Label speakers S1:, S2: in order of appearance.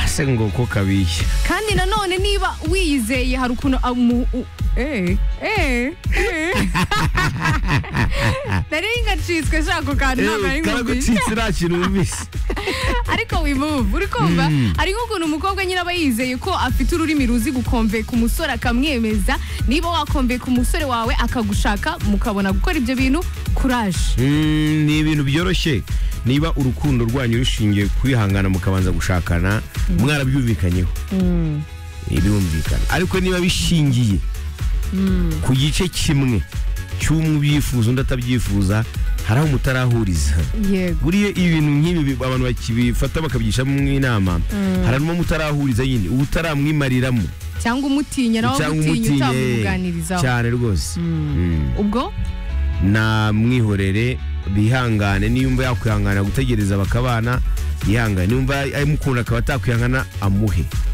S1: ese ngo ko kabiye
S2: kandi nanone niba wiyizeye hari ukuntu amu u- eh, eh, eh. nari ngacitswe shako kantu ntabwo nari nkubwiye
S1: karagucitse nta kintu wumvise
S2: ariko wimuvu uri kumva hari nk'ukuntu umukobwa nyine aba yizeye ko afite ururimi ruzi gukomve ku musore akamwemeza niba wakomveye ku musore wawe akagushaka mukabona gukora ibyo bintu kuraje
S1: Mm, ni ibintu byoroshye niba urukundo rwanyu rushingiye kwihangana mukabanza gushakana mwarabyumvikanyeho birumvikana ariko niba bishingiye ku gice kimwe cy'umwe ubyifuza undi atabyifuza hari aho mutarahuriza
S2: yego
S1: buriya ibintu nk'ibi bi- abantu bakibifata bakabyishamo inama hari n'uwo mutarahuriza nyine uba utaramwimariramo
S2: cyangwa umutinya nawe
S1: cyangwa
S2: umutinya
S1: umutinye
S2: utamubuganirizaho
S1: cyane rwose Mm.
S2: ubwo
S1: namwihorere bihangane niyumva yakwihangana gutegereza bakabana yihangane niyumva amukunda akaba atakwihangana amuhe